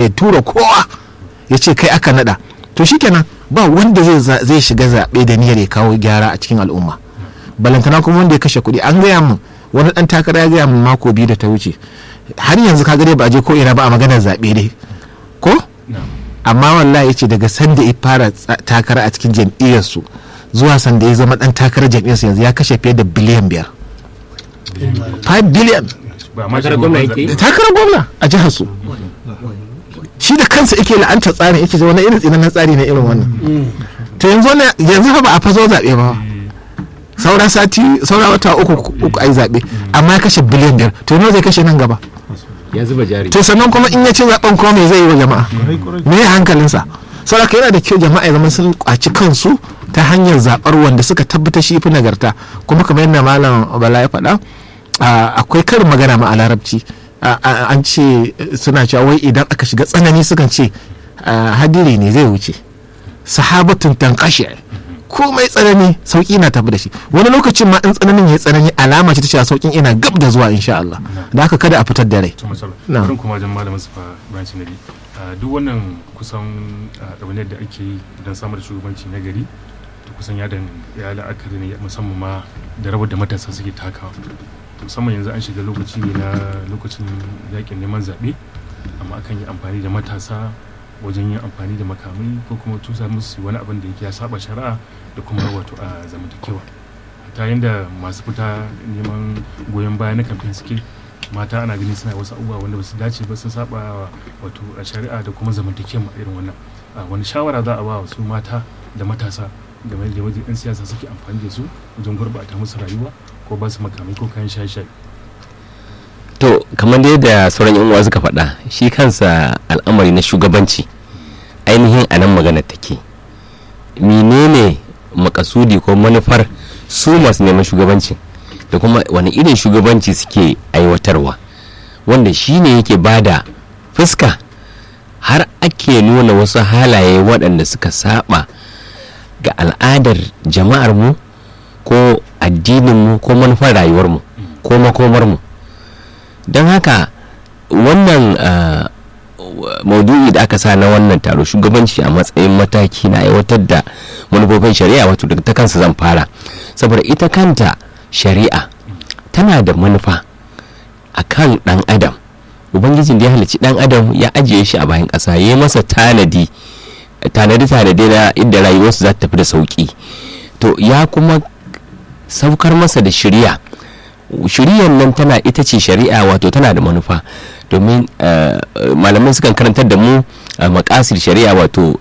ya tura kowa ya ce kai aka nada to shikenan ba wanda zai zai shiga zaɓe da niyyar ya kawo gyara a cikin al'umma balantana kuma wanda ya kashe kuɗi an gaya min wani ɗan takara ya gaya min mako biyu da ta wuce har yanzu ka dai ba a je ko ina ba a maganar zaɓe dai ko amma wallahi ya ce daga sanda ya fara takara a cikin jam'iyyarsu zuwa sanda ya zama ɗan takarar jam'iyyarsu yanzu ya kashe fiye da biliyan biyar 5 biliyan takarar gwamna a jihar su shi da kansa yake la'anta tsarin yake wani irin tsinannen tsari na irin wannan to yanzu yanzu fa ba a fazo zaɓe ba saura sati saura wata uku uku ai zaɓe amma ya kashe biliyan biyar to yanzu zai kashe nan gaba ya zuba jari to sannan kuma in ya ce zaɓen kuma me zai yi wa jama'a me ya hankalinsa saboda yana da kyau jama'a ya zama sun kwaci kansu ta hanyar zaɓar wanda suka tabbata shi fi nagarta kuma kamar yadda malam bala ya faɗa akwai karin magana ma a larabci an ce suna cewa wai idan aka shiga tsanani sukan ce hadiri ne zai wuce sahabatun tankashi komai tsanani sauki na tafi da shi wani lokacin ma in tsananin ya tsanani alama ce ta cewa saukin ina gab da zuwa insha Allah da haka kada a fitar da rai na kuma wajen malamin sufa branch na duk wannan kusan ɗawainiyar da ake yi don samar da shugabanci na gari to kusan ya ya la'akari ne musamman ma da rawar da matasa suke takawa musamman yanzu an shiga lokaci ne na lokacin yakin neman zaɓe amma akan yi amfani da matasa wajen yin amfani da makamai ko kuma tusa musu wani abin da yake ya saba shari'a da kuma wato a zamantakewa ta yadda masu fita neman goyon baya na kamfen suke mata ana ganin suna wasu abubuwa wanda ba su dace ba sun saba wato a shari'a da kuma zamantakewa irin wannan wani shawara za a ba wasu mata da matasa game da wajen 'yan siyasa suke amfani da su wajen gurɓata musu rayuwa ko ba su makamai ko kayan shaye-shaye to kamar dai da sauran yan uwa suka faɗa shi kansa al'amari na shugabanci ainihin a nan magana take menene makasudi ko manufar su masu neman shugabanci da kuma wani irin shugabanci suke aiwatarwa wanda shi ne yake bada fuska har ake nuna wasu halaye waɗanda suka saba ga al'adar jama'ar mu ko addininmu ko manufar rayuwarmu ko makomarmu don haka wannan maudu'i da aka sa na wannan taro shugabanci a matsayin mataki na aiwatar da manufofin shari'a wato daga ta kansa zan fara saboda ita kanta shari'a tana da manufa a kan ɗan adam ubangijin da ya halicci ɗan adam ya ajiye shi a bayan ƙasa ya masa tanadi tanadi tanadi na inda rayuwarsu za ta tafi da sauƙi to ya kuma saukar masa da shari'a shari'ar nan tana ita ce shari'a wato tana da manufa domin malamai sukan karantar da mu makasir shari'a wato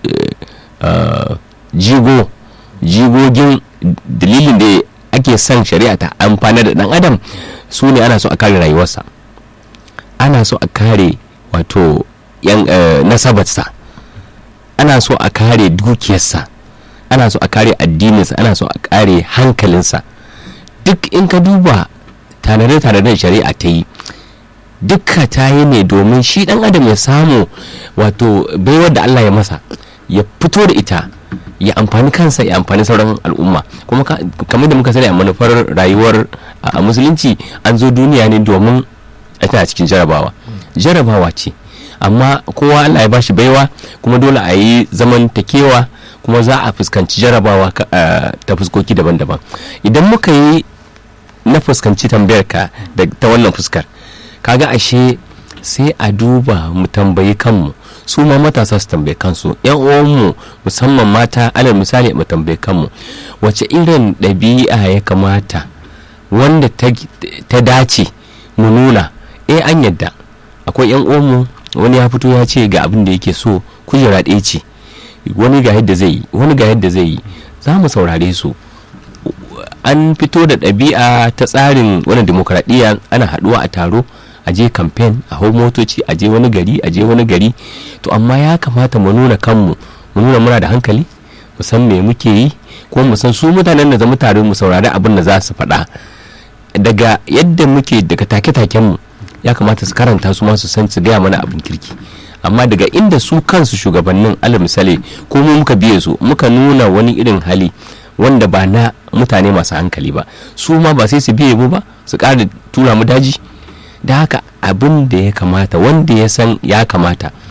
jigo jigogin dalilin da ake son shari'a ta amfana da dan adam su ne ana so a kare rayuwarsa ana so a kare wato yan nasabarsa ana so a kare dukiyarsa ana so a kare addininsa ana so a kare hankalinsa duk in ka duba tanade-tanaden shari'a ta yi dukka ta yi ne domin shi dan adam ya samu wato baiwar da allah ya masa ya fito da ita ya amfani kansa ya amfani sauran al'umma kuma kamar da muka sani a manufar rayuwar a musulunci an zo duniya ne domin tana cikin jarabawa jarabawa ce amma kowa allah ya bashi baiwa kuma dole a yi zaman takewa kuma za a fuskanci jarabawa ta fuskoki daban-daban idan muka yi na fuskanci tambayar ka ta wannan fuskar kaga ashe sai a duba mu tambayi kanmu su ma matasa su tambayi kansu yan uwanmu musamman mata alal misali mu tambayi kanmu wace irin ɗabi'a ya kamata wanda ta dace mu nuna eh an yadda akwai yan uwanmu wani ya fito ya ce ga abin da yake so kujera ɗaya ce wani ga yadda zai yi wani ga yadda zai yi za mu saurare su an fito da ɗabi'a ta tsarin wani demokradiyya ana haɗuwa a taro a je kamfen a hau motoci a je wani gari a je wani gari to amma ya kamata mu nuna kanmu mu nuna muna da hankali mu san me muke yi kuma mu san su mutanen da zama tare mu saurari abin da za su faɗa daga yadda muke daga take-taken mu ya kamata su karanta su ma su san su gaya mana abin kirki amma daga inda su kansu shugabannin alal misali ko mu muka biye su muka nuna wani irin hali wanda ba na mutane masu hankali ba su ma ba sai su biye mu ba su ƙara tura mu daji da haka abin da ya kamata wanda ya san ya kamata